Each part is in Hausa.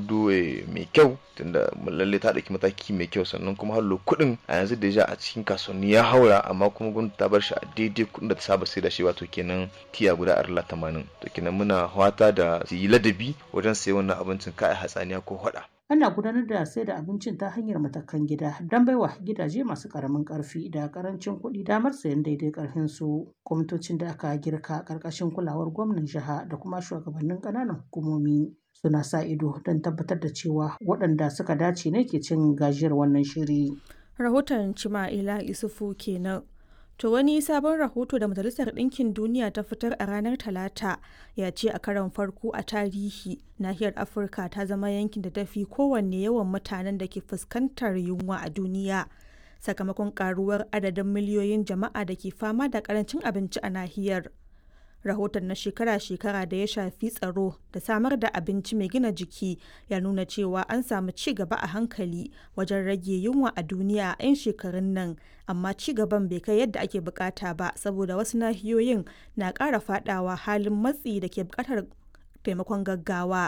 hudu mai kyau tunda lalle ta ɗauki mataki mai kyau sannan kuma hallo kuɗin a yanzu da a cikin kasuwanni ya haura amma kuma gwamnati ta bar shi a daidai kuɗin da ta saba sai da shi wato kenan tiya guda arla tamanin to kenan muna fata da su yi ladabi wajen sayan wannan abincin kai hatsaniya ko hada ana gudanar da sai da abincin ta hanyar matakan gida don baiwa gidaje masu karamin karfi da karancin kuɗi damar sayan daidai karfin su kwamitocin da aka girka karkashin kulawar gwamnan jiha da kuma shugabannin ƙananan hukumomi suna sa ido don tabbatar da cewa waɗanda suka dace ne ke cin gajiyar wannan shiri rahoton cima'ila isufu kenan To wani sabon rahoto da Majalisar Ɗinkin Duniya ta fitar a ranar Talata ya ce a karon farko a tarihi nahiyar Afirka ta zama yankin da tafi kowanne yawan mutanen da ke fuskantar yunwa a duniya sakamakon karuwar adadin miliyoyin jama'a da ke fama da karancin abinci a nahiyar. rahoton na shekara-shekara da ya shafi tsaro da samar da abinci mai gina jiki ya nuna cewa an samu ci gaba a hankali wajen rage yunwa a duniya a 'yan shekarun nan amma ci gaban bai kai yadda ake bukata ba saboda wasu nahiyoyin na ƙara fadawa halin matsi da ke bukatar taimakon gaggawa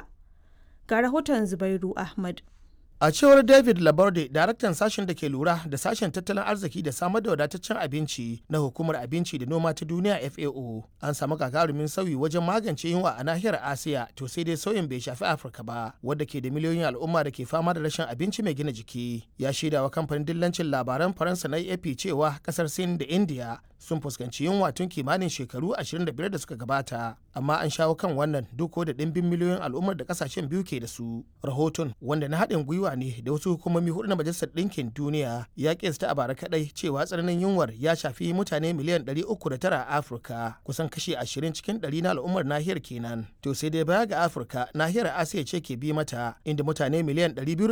ga rahoton zubairu ahmad A cewar David Laborde, daraktan sashen da ke lura da sashen tattalin arziki da samar da wadataccen abinci na hukumar abinci da noma ta duniya FAO, an samu gagarumin sauyi wajen magance yunwa a nahiyar Asiya, to sai dai sauyin bai shafi Afirka ba, wadda ke da miliyoyin al'umma da ke fama da rashin abinci mai gina jiki. Ya shaida wa kamfanin dillancin labaran Faransa na AP cewa kasar Sin da India sun fuskanci yunwa tun kimanin shekaru 25 da suka gabata, amma an shawo kan wannan duk da ɗimbin miliyoyin al'ummar da kasashen biyu ke da su. Rahoton wanda na haɗin gwiwa gwiwa ne da wasu hukumomi hudu na majalisar ɗinkin duniya ya kesta a bara kadai cewa tsananin yunwar ya shafi mutane miliyan 309 a afirka kusan kashi 20 cikin 100 na al'ummar nahiyar kenan to sai dai baya ga afirka nahiyar asiya ce ke bi mata inda mutane miliyan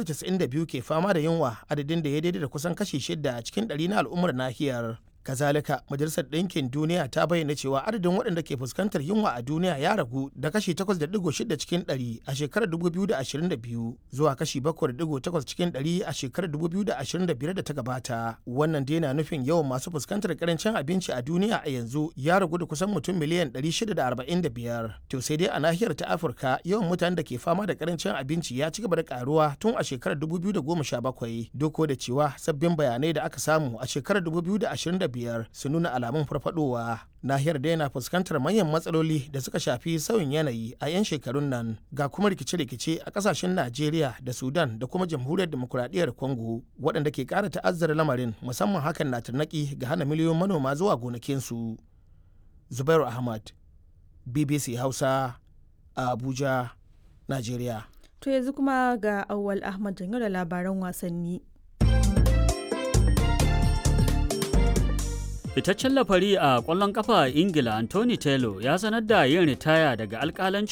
292 ke fama da yunwa adadin da ya daidai da kusan kashi 6 cikin 100 na al'ummar nahiyar kazalika majalisar ɗinkin duniya ta bayyana cewa adadin waɗanda ke fuskantar yunwa a duniya ya ragu da kashi 8.6 cikin 100 a shekarar 2022 zuwa kashi 7.8 cikin 100 a shekarar 2025 da ta gabata wannan dai na nufin yawan masu fuskantar karancin abinci a duniya a yanzu ya ragu da kusan mutum miliyan 645 to sai dai a nahiyar ta afirka yawan mutanen da ke fama da karancin abinci ya ci gaba da karuwa tun a shekarar 2017 doko da cewa sabbin bayanai da aka samu a shekarar 2025 biyar su nuna alamun farfadowa nahiyar da yana fuskantar manyan matsaloli da suka shafi sauyin yanayi a 'yan shekarun nan ga kuma rikice-rikice a kasashen najeriya da sudan da kuma jamhuriyar demokuraɗiyyar congo waɗanda ke ƙara ta'azzara lamarin musamman hakan na tarnaki ga hana miliyoyin manoma zuwa gonakinsu zubairu ahmad bbc hausa a abuja najeriya to yanzu kuma ga awwal ahmad janyo da labaran wasanni Fitaccen lafari a ƙwallon ƙafa a Ingila Anthony Taylor ya sanar da yin ritaya daga alƙalancin